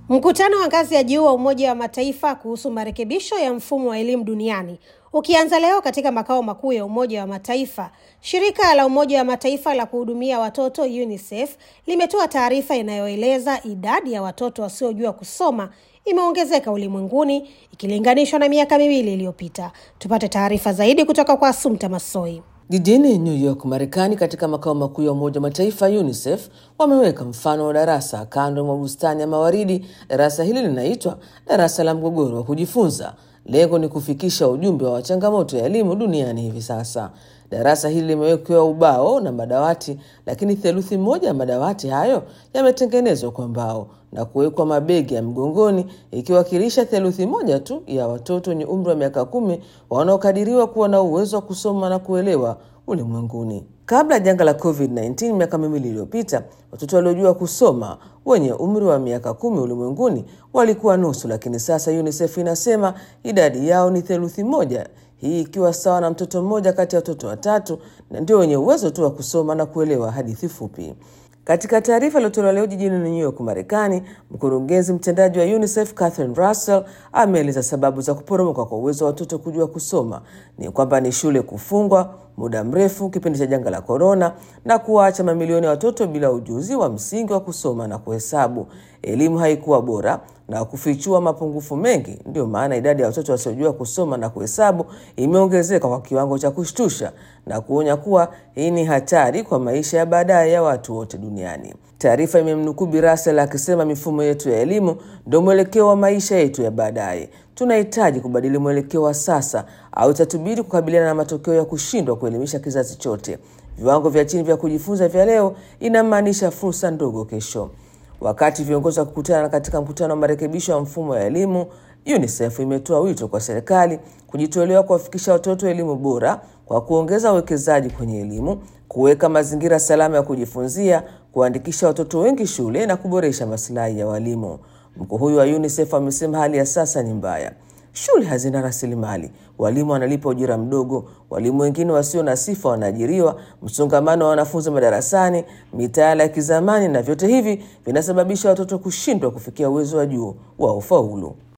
Mkutano wa ngazi ya juu wa Umoja wa Mataifa kuhusu marekebisho ya mfumo wa elimu duniani ukianza leo katika makao makuu ya Umoja wa Mataifa, shirika la Umoja wa Mataifa la kuhudumia watoto UNICEF limetoa taarifa inayoeleza idadi ya watoto wasiojua kusoma imeongezeka ulimwenguni ikilinganishwa na miaka miwili iliyopita. Tupate taarifa zaidi kutoka kwa Asumta Masoi. Jijini New York, Marekani, katika makao makuu ya Umoja wa Mataifa UNICEF wameweka mfano wa darasa kando mwa bustani ya mawaridi. Darasa hili linaitwa darasa la mgogoro wa kujifunza. Lengo ni kufikisha ujumbe wa changamoto ya elimu duniani hivi sasa. Darasa hili limewekewa ubao na madawati, lakini theluthi moja ya madawati hayo yametengenezwa kwa mbao na kuwekwa mabegi ya mgongoni, ikiwakilisha theluthi moja tu ya watoto wenye umri wa miaka kumi wanaokadiriwa kuwa na uwezo wa kusoma na kuelewa ulimwenguni. Kabla ya janga la COVID-19 miaka miwili iliyopita, watoto waliojua kusoma wenye umri wa miaka kumi ulimwenguni walikuwa nusu, lakini sasa UNICEF inasema idadi yao ni theluthi moja, hii ikiwa sawa na mtoto mmoja kati ya watoto watatu, na ndio wenye uwezo tu wa kusoma na kuelewa hadithi fupi. Katika taarifa iliyotolewa leo jijini New York, Marekani, mkurugenzi mtendaji wa UNICEF Catherine Russell ameeleza sababu za kuporomoka kwa uwezo wa watoto kujua kusoma ni kwamba ni shule kufungwa muda mrefu kipindi cha janga la korona na kuwaacha mamilioni ya watoto bila ujuzi wa msingi wa kusoma na kuhesabu. Elimu haikuwa bora na kufichua mapungufu mengi. Ndio maana idadi ya watoto wasiojua kusoma na kuhesabu imeongezeka kwa kiwango cha kushtusha na kuonya kuwa hii ni hatari kwa maisha ya baadaye ya watu wote duniani. Taarifa imemnukuu Bi Russell akisema mifumo yetu ya elimu ndio mwelekeo wa maisha yetu ya baadaye. Tunahitaji kubadili mwelekeo wa sasa au itatubidi kukabiliana na matokeo ya kushindwa kuelimisha kizazi chote. Viwango vya chini vya kujifunza vya leo inamaanisha fursa ndogo kesho. Wakati viongozi wa kukutana katika mkutano wa marekebisho ya mfumo ya elimu, UNICEF imetoa wito kwa serikali kujitolewa kuwafikisha watoto elimu bora kwa kuongeza uwekezaji kwenye elimu, kuweka mazingira salama ya kujifunzia, kuandikisha watoto wengi shule na kuboresha masilahi ya walimu. Mkuu huyu wa UNICEF amesema hali ya sasa ni mbaya. Shule hazina rasilimali, walimu wanalipa ujira mdogo, walimu wengine wasio na sifa wanaajiriwa, msongamano wa wanafunzi madarasani, mitaala ya kizamani, na vyote hivi vinasababisha watoto kushindwa kufikia uwezo wa juu wa ufaulu.